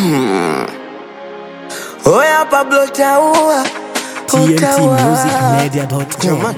Oya Pablo taua tmtmusicmedia.com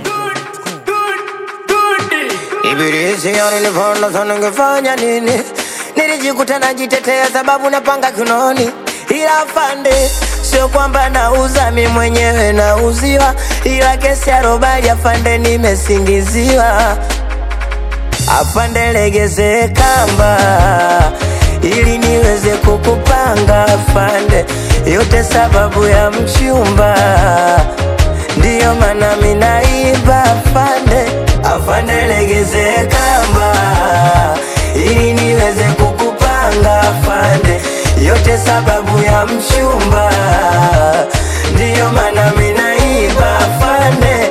Ibilisi alinifanya sana ningefanya nini? Nilijikuta najitetea sababu napanga kinoni, ila afande, sio kwamba nauza mi mwenyewe nauziwa, ila kesi ya robali afande, nimesingiziwa. Afande, legeze kamba ili niweze kukupanga afande, yote sababu ya mchumba, ndiyo maana minaiba afande. Afande, legeze kamba ili niweze kukupanga afande, yote sababu ya mchumba, ndiyo maana minaiba afande.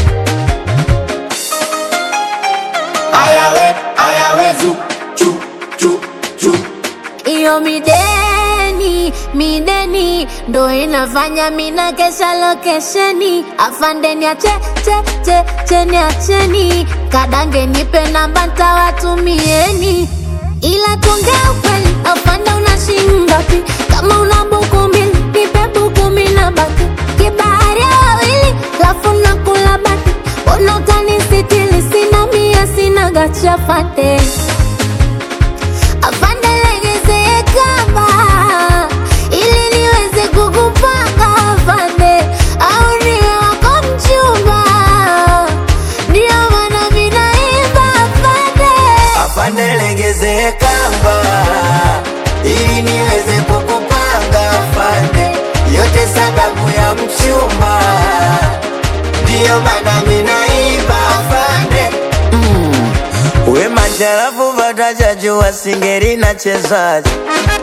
Ayawe, ayawe, zu, chu, chu, chu. Iyo mideni mideni ndo inafanya mina kesha lokesheni afandeni ache che che cheni acheni kadange nipe namba ntawatumieni ila tuongea ukweli afanda una shingapi kama una buku mbili nipe buku mina baki kibahari ya wawili lafu nakula baki mbona utanisitili sina mia sina gachafate Afande legeze kamba ili niweze kukupanga afande, au niwe wako mchumba, ndio maana mimi naimba afande. Afande legeze kamba ili niweze kukupanga afande, yote sababu ya mchumba, ndiyo maana minaiba afande. Mm. We macharafu vatajajua singeri na chezaji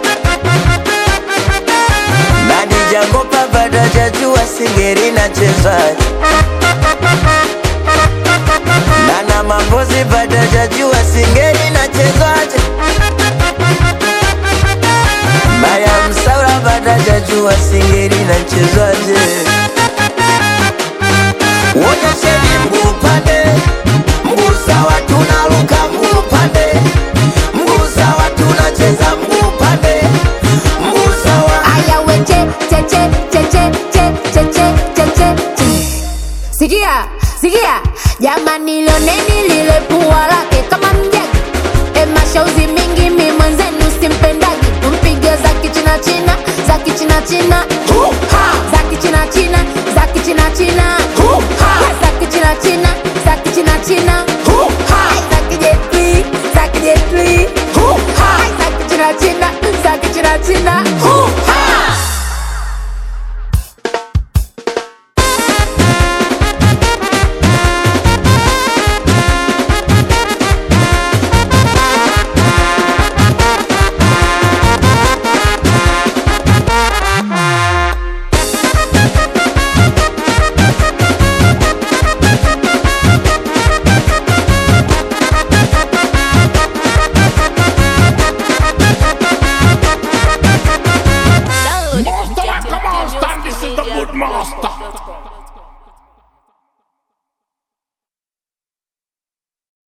nadijakopa vatajajua singeri na chezaji Nana mambozi vatajajua singeri na chezaji Maya msaura vatajajua singeri na chezaji Wonyesheni mguu pande, mguu sawa tunaruka mguu pande, mguu sawa tunacheza mguu pande, mguu sawa Aya we che che che che che che che che che che che. Sikia, sikia, jamani lioneni lile pua lake kama mjagi e mashauzi mingi mi mwenzenu simpendagi tumpige za kichina china za kichina china Huha! za kichina china za kichina china Huha! za kichina china za kichina china